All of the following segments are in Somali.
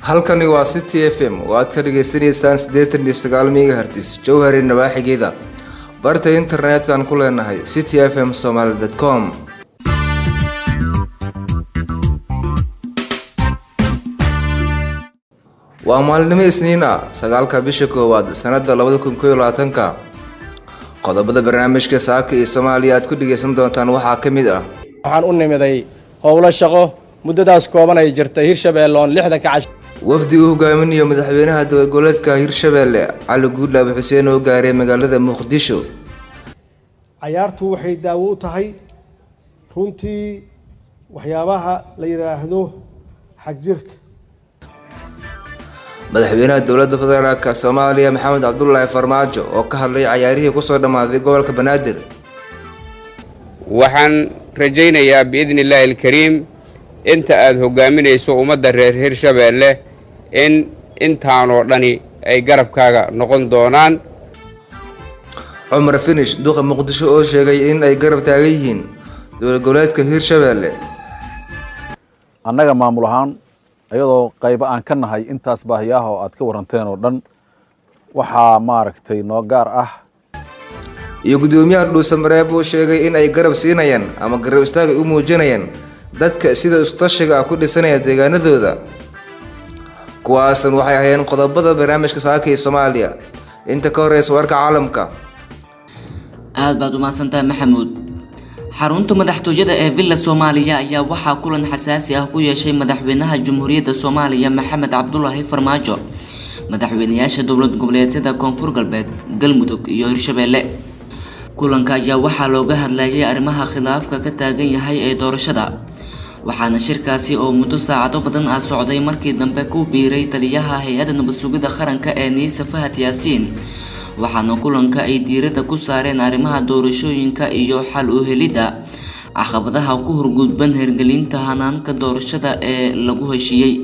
halkani waa city f m oo aad ka dhagaysanaysaan siddeetan iyo sagaal megahertis jowhari nawaaxigeeda barta internet-kan ku leenahay city f m somaly com waa maalinimo isniin ah sagaalka bisha koowaad sanada labada kun kooiyo labaatanka qodobada barnaamijka saaka iyo soomaaliya aad ku dhagaysan doontaan waxaa ka mid ah waxaan u nimiday howlo shaqo muddadaas kooban ay jirtay hirshabeelle oon lixdanka cash wafdi uu hogaaminayo madaxweynaha dabagoleedka hirshabeelle cali guudlaabe xuseen oo gaaray magaalada muqdisho cayaartu waxay daawo u tahay runtii waxyaabaha la yidhaahdo xagjirka madaxweynaha dowladda federaalk soomaaliya maxamed cabdulaahi farmaajo oo ka hadlay cayaarihii kusoo dhammaaday gobolka banaadir waxaan rajaynayaa biidni illaahi alkariim inta aada hogaaminayso ummadda reer hirshabeelle in intaanoo dhani ay garabkaaga noqon doonaan cumar finish duqa muqdisho oo sheegay in ay garab taagan yihiin dowlad goboleedka hirshabeelle annaga maamul ahaan iyadoo qaybo aan ka nahay intaas baahiyaha oo aad ka waranteen oo dhan waxaa maaragtay noo gaar ah iyo guddoomiyaha dhuusamareeb uu sheegay in ay garab siinayaan ama garab istaagay u muujinayaan dadka sida iskutashiga ah ku dhisanaya deegaanadooda kuwaasan waxay ahayn qodobada barnaamijka saaka iyo soomaaliya inta ka horeysa warka caalamka aad baad umahadsantahay maxamuud xarunta madaxtooyada ee villa soomaaliya ayaa waxaa kulan xasaasi ah ku yeeshay madaxweynaha jamhuuriyadda soomaaliya maxamed cabdulaahi farmaajo madaxweynayaasha dowlad goboleedyada koonfur galbeed galmudug iyo hirshabeelle kulanka ayaa waxaa looga hadlayay arrimaha khilaafka ka taagan yahay ee doorashada waxaana shirkaasi oo muddo saacado badan ah socday markii dambe ku biiray taliyaha hay-adda nabad sugidda qaranka ee niisa fahad yaasiin waxaana kulanka ay diiradda ku saareen arrimaha doorashooyinka iyo xal u helidda caqabadaha ku horgudban hirgelinta hanaanka doorashada ee lagu heshiiyey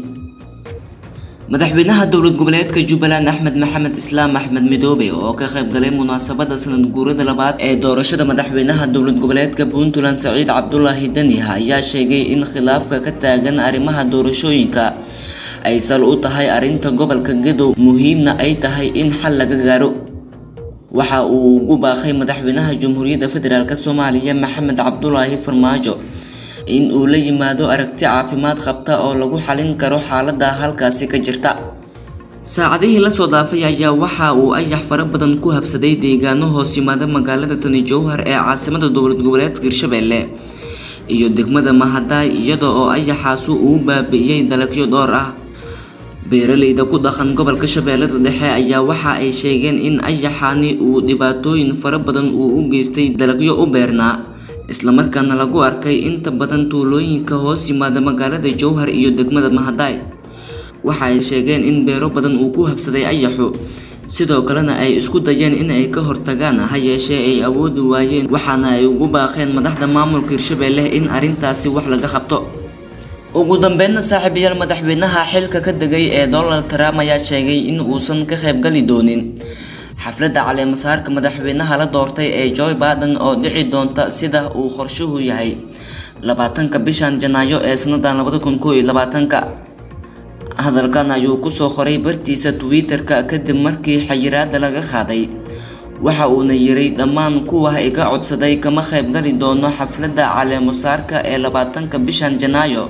madaxweynaha dowlad goboleedka jubbaland axmed maxamed islaam axmed midoobe oo ka qaybgalay munaasabada sanad guurada labaad ee doorashada madaxweynaha dowlad goboleedka puntland saciid cabdulaahi daniha ayaa sheegay in khilaafka ka taagan arrimaha doorashooyinka ay sal u tahay arrinta gobolka gadow muhiimna ay tahay in xal laga gaaro waxa uu ugu baaqay madaxweynaha jamhuuriyadda federaalk soomaaliya maxamed cabdulaahi farmaajo in uu la yimaado aragti caafimaad qabta oo lagu xalin karo xaalada halkaasi ka jirta saacadihii lasoo dhaafay ayaa waxa uu ayax fara badan ku habsaday deegaano hoos yimaada magaalada tani jowhar ee caasimada dowlad goboleedka hirshabeelle iyo degmada mahadaay iyada oo ayaxaasi uu baabi'iyey dalagyo dhowr ah beeraleyda ku dhaqan gobolka shabeellada dhexe ayaa waxa ay sheegeen in ayaxani uu dhibaatooyin fara badan uu u geystay dalagyo u beernaa islamarkaana lagu arkay inta badan tuulooyinka hoos yimaada magaalada jowhar iyo degmada mahadaay waxa ay sheegeen in beero badan uu ku habsaday ayaxu sidoo kalena ay isku dayeen in ay ka hortagaan ha yeeshee ay awoodi waayeen waxaana ay ugu baaqeen madaxda maamulka hirshabeelle in arrintaasi wax laga qabto ugu dambeynna saaxiibayaal madaxweynaha xilka ka degay ee donald trump ayaa sheegay in uusan ka qaybgali doonin xafladda caleemasaarka madaxweynaha la doortay ee joy baden oo dhici doonta sida uu qorshuhu yahay labaatanka bishan janaayo ee sanadan labada kun koo iyo labaatanka hadalkan ayuu kusoo qoray bartiisa twitter-ka kadib markii xayiraada laga qaaday waxa uuna yiray dhammaan kuwa iga codsaday kama qaybgali doono xafladda caleemasaarka ee labaatanka bishan janaayo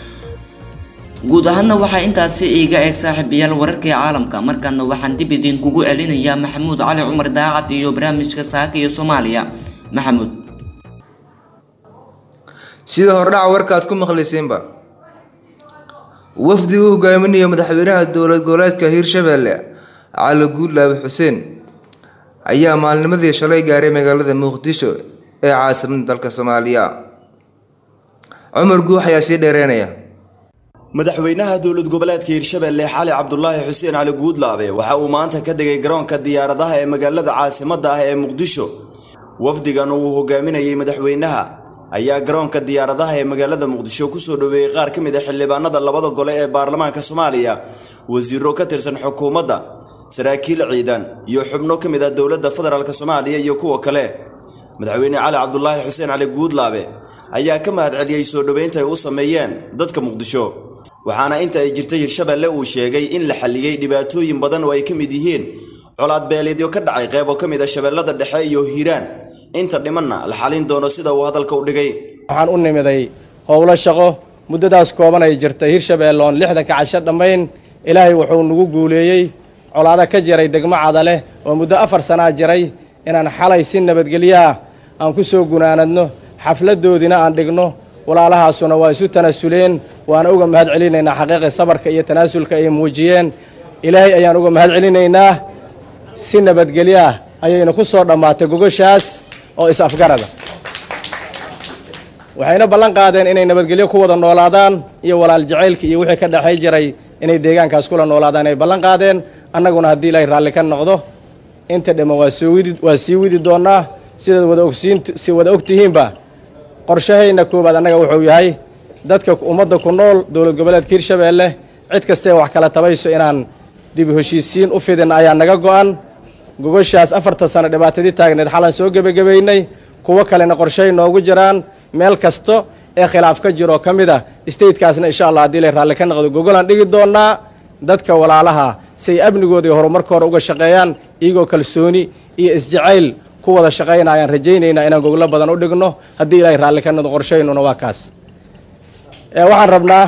guud ahaana waxaa intaasi iiga eeg saaxiibayaal wararkii caalamka markaana waxaan dib idin kugu celinayaa maxamuud cali cumar daacad iyo barnaamijka saaka iyo soomaaliya maxamuud sida hordhaca warka aad ku maqlayseenba wafdi uu hogaaminayo madaxweynaha dowlad goboleedka hirshabeelle cali guudlaabe xuseen ayaa maalnimadii shalay gaaray magaalada muqdisho ee caasimada dalka soomaaliya cumar guux ayaa sii dheereynaya madaxweynaha dowlad goboleedka hirshabeelle xali cabdulaahi xuseen cali guudlaabe waxa uu maanta ka degay garoonka diyaaradaha ee magaalada caasimadda ah ee muqdisho wafdigan uu hogaaminayay madaxweynaha ayaa garoonka diyaaradaha ee magaalada muqdisho kusoo dhoweeyey qaar ka mid a xildhibaanada labada gole ee baarlamaanka soomaaliya wasiiro ka tirsan xukuumadda saraakiil ciidan iyo xubno ka mid ah dowladda federaalk soomaaliya iyo kuwa kale madaxweyne cali cabdulaahi xuseen cali guudlaabe ayaa ka mahadceliyey soo dhoweynta ay u sameeyeen dadka muqdisho waxaana inta ay jirtay hirshabeelle uu sheegay in la xalliyey dhibaatooyin badan oo ay ka mid yihiin colaad beeleedyo ka dhacay qayb oo ka mid a shabeellada dhexe iyo hiiraan inta dhimanna la xalin doono sida uu hadalka u dhigay waxaan u nimiday howlo shaqo muddadaas kooban ay jirtay hirshabeelle oon lixdanka casho dhammayn ilaahay wuxuu nagu guuleeyey colaado ka jiray degmo cadaleh oo muddo afar sanaa jiray inaan xalay si nabadgelyaah aan ku soo gunaanadno xafladdoodiina aan dhigno walaalahaasuna waa isu tanaasuleen waana uga mahad celinaynaa xaqiiqii sabarka iyo tanaasulka ay muujiyeen ilaahay ayaan uga mahad celinaynaa si nabadgelyaah ayayna ku soo dhammaatay gogoshaas oo is-afgarada waxayna ballan qaadeen inay nabadgelyo ku wada noolaadaan iyo walaal jacaylka iyo wixii ka dhexay jiray inay deegaankaas kula noolaadaan ay ballan qaadeen annaguna haddii ilaahay raalli ka noqdo inta dhamman waa soo widi waa sii widi doonnaa sidaad wada ogsiin si wada og tihiinba qorshahayna koowaad annaga wuxuu yahay dadka ummadda ku nool dowlad goboleedka hirshabeelle cid kastae wax kala tabayso inaan dib heshiisiin u fidin ayaa naga go'an gogoshaas afartan sano dhibaatadii taagneed xalan soo gebagabaynay kuwo kalena qorshahay noogu jiraan meel kasto ee khilaaf ka jiroo ka mid a statekaasna insha allah haddii lay raalli ka noqdo gogolaan dhigi doonnaa dadka walaalaha say amnigooda iyo horumarkooda uga shaqeeyaan iyagoo kalsooni iyo isjacayl ku wada shaqaynayaan rajaynaynaa inaan goglo badan u dhigno haddii ilaahay raalli ka noqdo qorshaynuna waa kaas waxaan rabnaa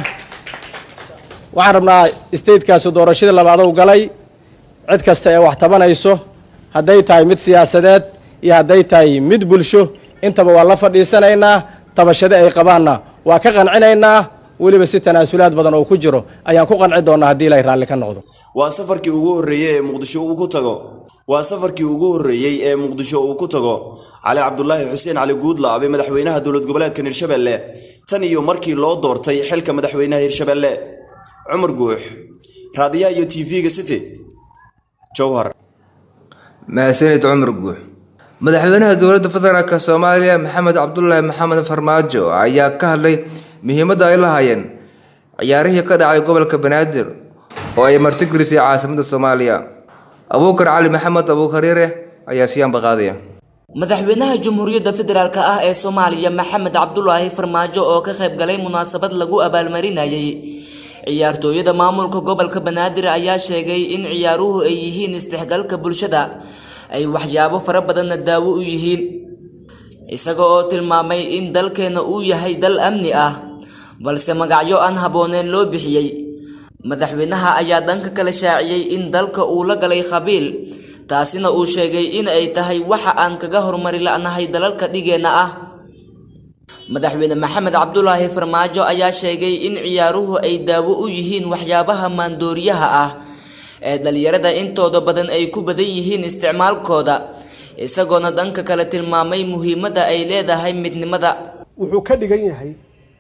waxaan rabnaa statekaasi doorashadii labaadou galay cid kasta ee wax tabanayso hadday tahay mid siyaasadeed iyo hadday tahay mid bulsho intaba waa la fadhiisanaynaa tabashade ay qabaanna waa ka qancinaynaa weliba si tanaasulaad badan oo ku jiro ayaan ku qanci doonnaa haddii ilaahay raalli ka noqdo waa safarkii ugu horreeyey ee muqdisho uu ku tago waa safarkii ugu horreeyey ee muqdisho uu ku tago cali cabdulaahi xuseen cali guudlaabe madaxweynaha dowlad goboleedkan hirshabeelle tan iyo markii loo doortay xilka madaxweynaha hirshabeelle cumar guux raadiyaha iyo t v-ga city jowhar mahadsanid cumar guux madaxweynaha dowladda federaalk soomaaliya maxamed cabdulaahi maxamed farmaajo ayaa ka hadlay muhiimadda ay lahaayeen ciyaarihii ka dhacay gobolka banaadir oo ay martigelisay caasimadda soomaaliya abuukar cali maxamed abuukariire ayaa siyaanba qaadaya madaxweynaha jamhuuriyadda federaalk ah ee soomaaliya maxamed cabdulaahi farmaajo oo ka qayb galay munaasabad lagu abaalmarinayay ciyaartooyada maamulka gobolka banaadir ayaa sheegay in ciyaaruhu ay yihiin isdhexgalka bulshada ay waxyaabo fara badanna daawo u yihiin isaga oo tilmaamay in dalkeena uu yahay dal amni ah balse magacyo aan habbooneen loo bixiyey madaxweynaha ayaa dhanka kale shaaciyey in dalka uu la galay khabiil taasina uu sheegay in ay tahay waxa aan kaga horumari la'nahay dalalka dhigeenna ah madaxweyne maxamed cabdulaahi farmaajo ayaa sheegay in ciyaaruhu ay daawo u yihiin waxyaabaha maandooriyaha ah ee dhalinyarada intooda badan ay ku badan yihiin isticmaalkooda isagoona dhanka kale tilmaamay muhiimadda ay leedahay midnimada wuxuu ka dhigan yahay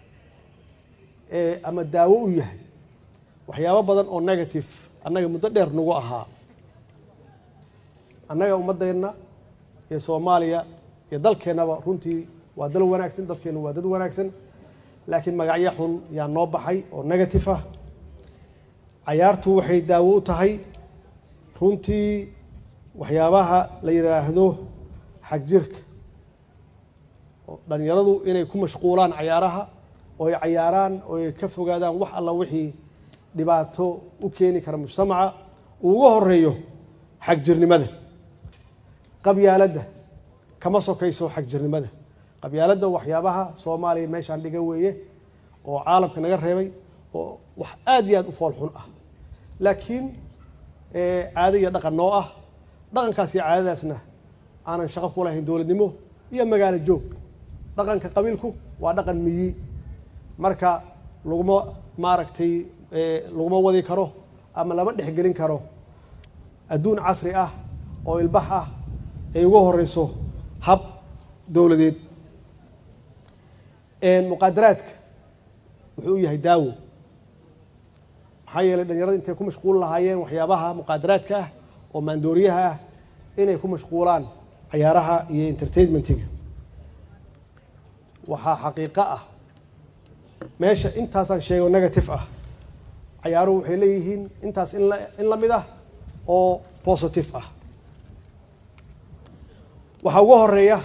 ama daawo u yahay waxyaabo badan oo negative annaga muddo dheer nagu ahaa annaga ummaddeenna iyo soomaaliya iyo dalkeennaba runtii waa dal wanaagsan dadkeennu waa dad wanaagsan laakiin magacyo xun yaa noo baxay oo negative ah cayaartu waxay daawo u tahay runtii waxyaabaha la yidhaahdo xagjirka oo dhallinyaradu inay ku mashquulaan cayaaraha oo ay cayaaraan oo ay ka fogaadaan wax alla wixii dhibaato u keeni kara mujtamaca uu uga horeeyo xagjirnimada qabyaaladda kama sokayso xagjirnimada qabyaaladda waxyaabaha soomaaliya meeshaan dhiga weeye oo caalamka naga reebay oo wax aad iyo aad u fool xun ah laakiin caado iyo dhaqan noo ah dhaqankaas iyo caadadaasna aanan shaqo ku lahayn dowladnimo iyo magaalo joog dhaqanka qabiilku waa dhaqan miyi marka laguma maaragtay laguma wadi karo ama lama dhexgelin karo adduun casri ah oo ilbax ah ay uga horeyso hab dowladeed muqaadaraadka wuxuu u yahay daawo maxaa yeelay dhalinyarada intay ku mashquul lahaayeen waxyaabaha muqaadaraadka ah oo maandooriyaha ah inay ku mashquulaan cayaaraha iyo entertainmentiga waxaa xaqiiqo ah meesha intaasaan sheego negative ah cayaaruhu waxay leeyihiin intaas in la in la mid ah oo positive ah waxaa uga horeeya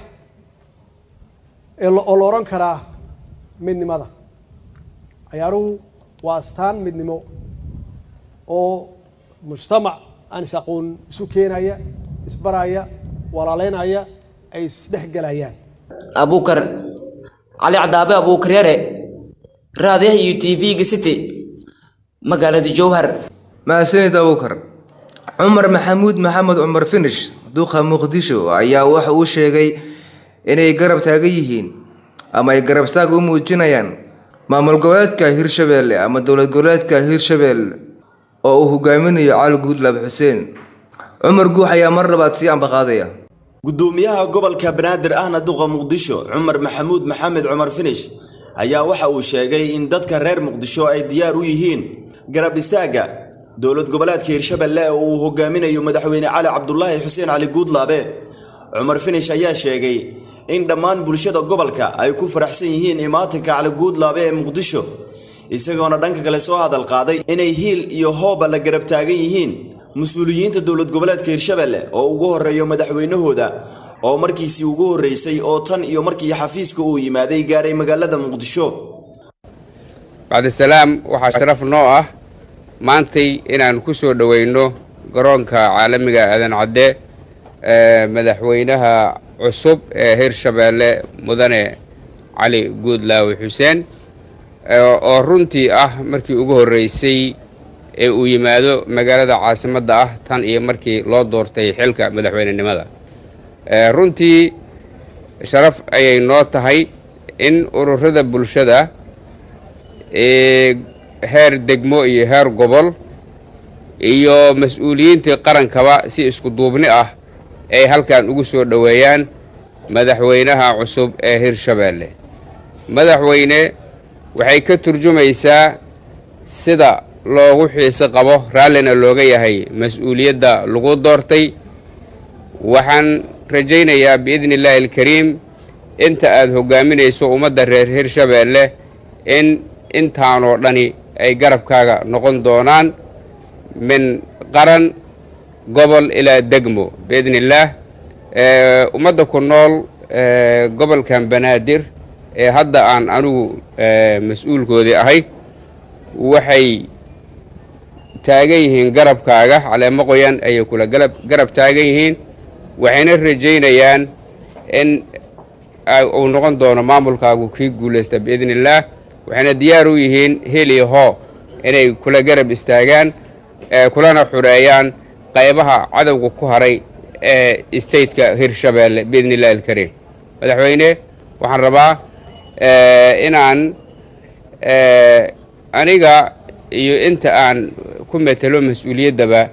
oo la odhan karaa midnimada cayaaruhu waa astaan midnimo oo mujtamac aan is aqoon isu keenaya isbaraya walaaleynaya ay isdhexgelayaan abuukar cali cadaabe abuukar yare raadiyaha iyo t v-ga city magaalada jowhar mahadsanid abuukar cumar maxamuud maxamed cumar finish duqa muqdisho ayaa waxa uu sheegay inay garab taagan yihiin ama ay garab istaag u muujinayaan maamul goboleedka hirshabeelle ama dowlad goboleedka hirshabeelle oo uu hogaaminayo cali guudlaab xuseen cumar guux ayaa mar labaad sii ambaqaadaya gudoomiyaha gobolka banaadir ahna duqa muqdisho cumar maxamuud maxamed cumar finish ayaa waxa uu sheegay in dadka reer muqdisho ay diyaar u yihiin garab istaagga dowlad goboleedka hirshabeelle oo uu hogaaminayo madaxweyne cali cabdulaahi xuseen cali guudlaabe cumar finish ayaa sheegay in dhammaan bulshada gobolka ay ku faraxsan yihiin imaatinka cali guudlaabe ee muqdisho isagoona dhanka kale soo hadal qaaday inay hiil iyo hooba la garab taagan yihiin mas-uuliyiinta dowlad goboleedka hirshabeelle oo ugu horreeyo madaxweynahooda oo markiisii ugu horreysay oo tan iyo markii xafiiska uu yimaaday gaaray magaalada muqdisho bacdisalaam waxaa sharaf noo ah maantay inaan ku soo dhoweyno garoonka caalamiga aadan cadde ee madaxweynaha cusub ee hirshabeelle mudane cali guudlaawe xuseen oo runtii ah markii ugu horreysay ee uu yimaado magaalada caasimadda ah tan iyo markii loo doortay xilka madaxweynenimada runtii sharaf ayay noo tahay in ururada bulshada ee heer degmo iyo heer gobol iyo mas-uuliyiintii qarankaba si isku duubni ah ay halkan ugu soo dhoweeyaan madaxweynaha cusub ee hirshabeelle madaxweyne waxay ka turjumaysaa sida loogu xiise qabo raallina looga yahay mas-uuliyadda lagu doortay waxaan rajaynayaa biidni illaahi alkariim inta aada hogaaminayso ummadda reer hirshabeelle in intaanoo dhani ay garabkaaga noqon doonaan min qaran gobol ilaa degmo biidni illaah ummadda ku nool gobolkan banaadir ee hadda aan anigu mas-uulkoodii ahay waxay taagan yihiin garabkaaga caleemo qoyan ayay kula garab taagan yihiin waxayna rajaynayaan in uu noqon doono maamulkaagu kii guulaysta biidni illaah waxayna diyaar u yihiin heliyo hoo inay kula garab istaagaan kulana xureeyaan qaybaha cadowga ku haray ee stateka hirshabeelle biidni illahi alkariim madaxweyne waxaan rabaa inaan aniga iyo inta aan ku metelo mas-uuliyaddaba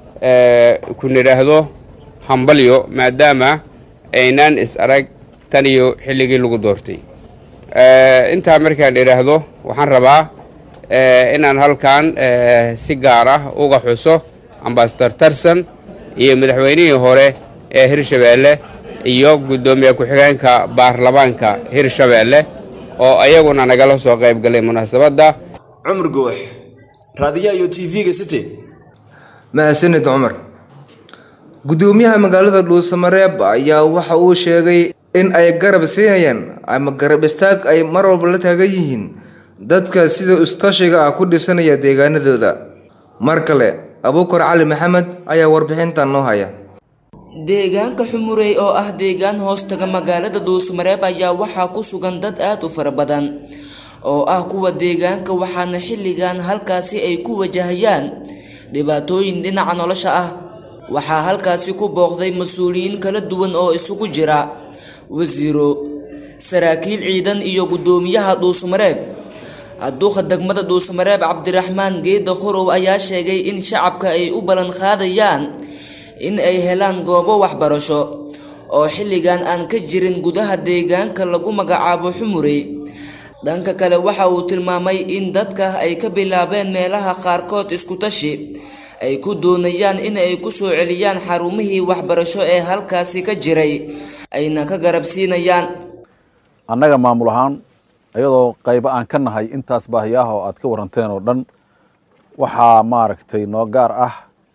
ku nidhaahdo hambalyo maadaama aynaan is arag tan iyo xilligii lagu doortay intaa markaan idhaahdo waxaan rabaa inaan halkan si gaar ah uga xuso ambasador tarson iyo madaxweynihii hore ee hirshabeelle iyo guddoomiye ku-xigeenka baarlamaanka hirshabeelle oo ayaguna nagala soo qayb galay munaasabadda cumar goox raadiyaha iyo t v-ga city mahadsanid cumar guddoomiyaha magaalada dhuusamareeb ayaa waxa uu sheegay in ay garab siinayaan ama garab istaag ay mar walba la taagan yihiin dadka sida istashiga ah ku dhisanaya deegaanadooda mar kale abuukar cali maxamed ayaa warbixintan noo haya deegaanka xumurey oo ah deegaan hoostaga magaalada dhuusamareeb ayaa waxaa ku sugan dad aada u fara badan oo ah kuwa deegaanka waxaana xilligan halkaasi ay ku wajahayaan dhibaatooyin dhinaca nolosha ah waxaa halkaasi ku booqday mas-uuliyiin kala duwan oo isugu jira wasiiro saraakiil ciidan iyo guddoomiyaha dhuusamareeb duuqa degmada dhuusamareeb cabdiraxmaan geeda khorow ayaa sheegay in shacabka ay u ballan qaadayaan in ay helaan goobo waxbarasho oo xilligan aan ka jirin gudaha deegaanka lagu magacaabo xumurey dhanka kale waxa uu tilmaamay in dadka ay ka bilaabeen meelaha qaarkood iskutashi ay ku doonayaan in ay ku soo celiyaan xarumihii waxbarasho ee halkaasi ka jiray ayna ka garab siinayaan annaga maamul ahaan iyadoo qaybo aan ka nahay intaas baahiyaha oo aad ka waranteen oo dhan waxaa maaragtay noo gaar ah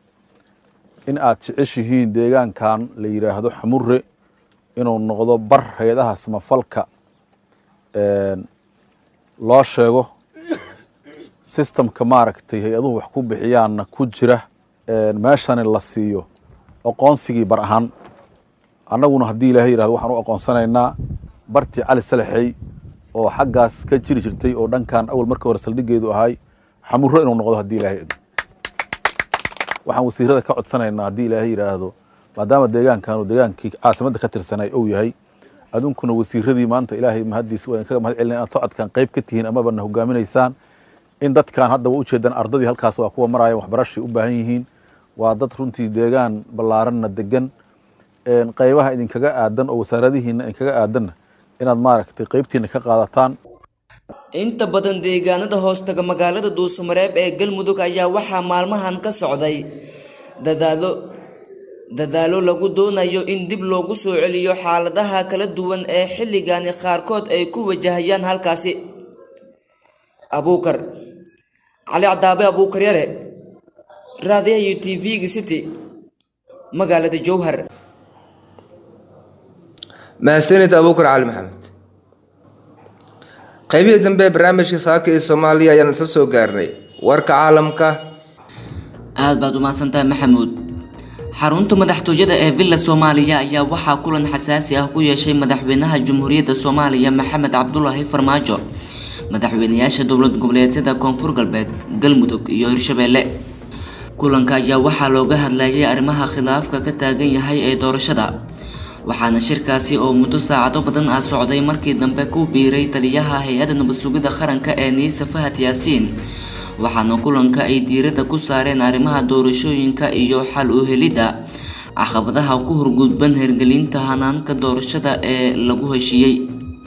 in aad jeceshihiin deegaankan la yidhaahdo xamure inuu noqdo bar hay-adaha samafalka loo sheego sistamka maaragtay hay-aduhu wax ku bixiyaanna ku jira meeshani la siiyo aqoonsigii bar ahaan annaguna haddii ilaahay yirahdo waxaan u aqoonsanaynaa bartii cali salaxey oo xaggaas ka jiri jirtay oo dhankan awal marka hore saldhigeedu ahay xamuro inuu noqdo haddii ilaahay waxaan wasiirada ka codsanaynaa haddii ilaahay yidhaahdo maadaama deegaankanu deegaankii caasimadda ka tirsanay uu yahay adunkuna wasiiradii maanta ilaahay mahaddiis waa idinkaga mahad celina inaad socodkan qayb ka tihiin amaba na hogaaminaysaan in dadkan hadda waa ujeedaan ardadii halkaas waa kuwa maraya waxbarashay u baahan yihiin waa dad runtii deegaan ballaaranna degan qaybaha idinkaga aadan oo wasaaradihiina idinkaga aadanna inaad maaragtay qaybtiina ka qaadataan inta badan deegaanada hoostaga magaalada duusamareeb ee galmudug ayaa waxaa maalmahan ka socday dadaalo dadaalo lagu doonayo in dib loogu soo celiyo xaaladaha kala duwan ee xilligani qaarkood ay ku wajahayaan halkaasi abuukar cali cadaabe abuukar yare raadiyaha u t v-ga city magaalada jowhar mahadsanid abuukar cali maxamed qaybihii dambe ee barnaamijka saaka ee soomaaliya ayaan isla soo gaarnay warka caalamka aad baad umahadsantahay maxamuud xarunta madaxtooyada ee villa soomaaliya ayaa waxaa kulan xasaasi ah ku yeeshay madaxweynaha jamhuuriyadda soomaaliya maxamed cabdulaahi farmaajo madaxweynayaasha dowlad goboleedyada koonfur galbeed galmudug iyo hirshabeelle kulanka ayaa waxaa looga hadlayay arrimaha khilaafka ka taagan yahay ee doorashada waxaana shirkaasi oo muddo saacado badan ah socday markii dambe ku biiray taliyaha hay-adda nabad sugidda qaranka ee niisa fahad yaasiin waxaana kulanka ay diiradda ku saareen arrimaha doorashooyinka iyo xal u helidda caqabadaha ku horgudban hirgelinta hanaanka doorashada ee lagu heshiiyey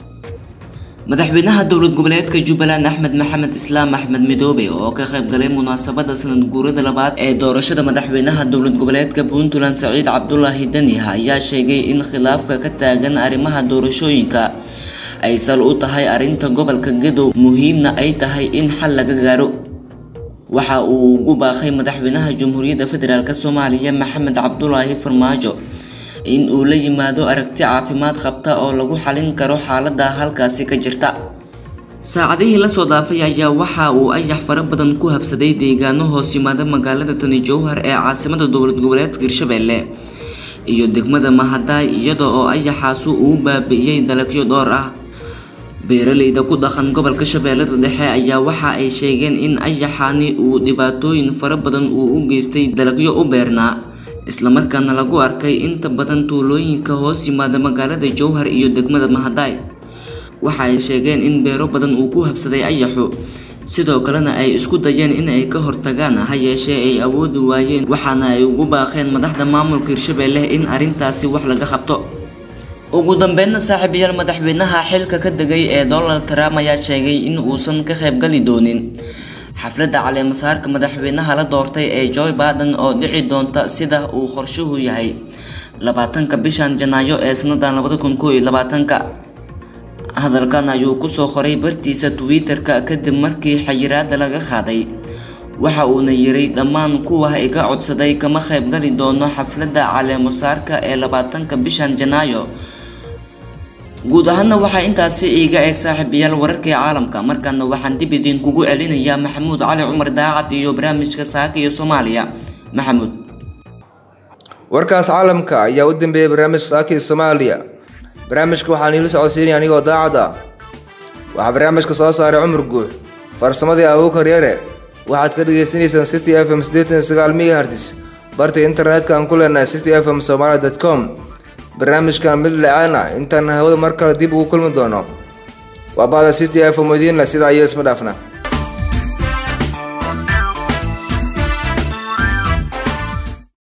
madaxweynaha dowlad goboleedka jubbaland axmed maxamed islaam axmed midoobe oo ka qayb galay munaasabada sanad guurada labaad ee doorashada madaxweynaha dowlad goboleedka puntland saciid cabdulaahi daniha ayaa sheegay in khilaafka ka taagan arrimaha doorashooyinka ay sal u tahay arrinta gobolka gadow muhiimna ay tahay in xal laga gaaro waxa uu ugu baaqay madaxweynaha jamhuuriyadda federaalk soomaaliya maxamed cabdulaahi farmaajo in uu la yimaado aragti caafimaad qabta oo lagu xalin karo xaalada halkaasi ka jirta saacadihii lasoo dhaafay ayaa waxa uu ayax fara badan ku habsaday deegaano hoos yimaada magaalada tani jowhar ee caasimada dowlad goboleedka hirshabeelle iyo degmada mahadaay iyada oo ayaxaasi uu baabi'iyey dalagyo dhowr ah beeraleyda ku dhaqan gobolka shabeellada dhexe ayaa waxa ay sheegeen in ayaxani uu dhibaatooyin fara badan uu u geystay dalagyo u beernaa islamarkaana lagu arkay inta badan tuulooyinka hoos yimaada magaalada jowhar iyo degmada mahadaay waxa ay sheegeen in beero badan uu ku habsaday ayaxu sidoo kalena ay isku dayeen in ay ka hortagaan ha yeeshee ay awoodi waayeen waxaana ay ugu baaqeen madaxda maamulka hirshabeelle in arrintaasi wax laga qabto ugu dambeynna saaxiibayaal madaxweynaha xilka ka degay ee donald trump ayaa sheegay in uusan ka qaybgali doonin xafladda caleemasaarka madaxweynaha la doortay ee joe baden oo dhici doonta sida uu qorshuhu yahay labaatanka bishan janaayo ee sanadan labada kun koo iyo labaatanka hadalkan ayuu kusoo qoray bartiisa twitter-ka kadib markii xayiraada laga qaaday waxa uuna yiray dhammaan kuwa iga codsaday kama qaybgali doono xafladda caleemasaarka ee labaatanka bishan janaayo guud ahaana waxaa intaasi iiga eeg saaxiibayaal wararkii caalamka markaana waxaan dib idinkugu celinayaa maxamuud cali cumar daacad iyo barnaamijka saaka iyo soomaaliya maxamuud warkaas caalamka ayaa u dambeeyay barnaamijka saaka iyo soomaaliya barnaamijka waxaan iila socodsiinaya anigoo daacad ah waxaa barnaamijka soo saaray cumar guux farsamadii abuukar yare waxaad ka dhagaysanaysaan city f m sideetan sagaal megahertz barta internetka aan ku leenahay city f m somalia dot com barnaamijkan mid la-aan ah intaan hawada mar kale dib ugu kulmi doono waa bada city f m idiinle sidaa iyo isma dhaafna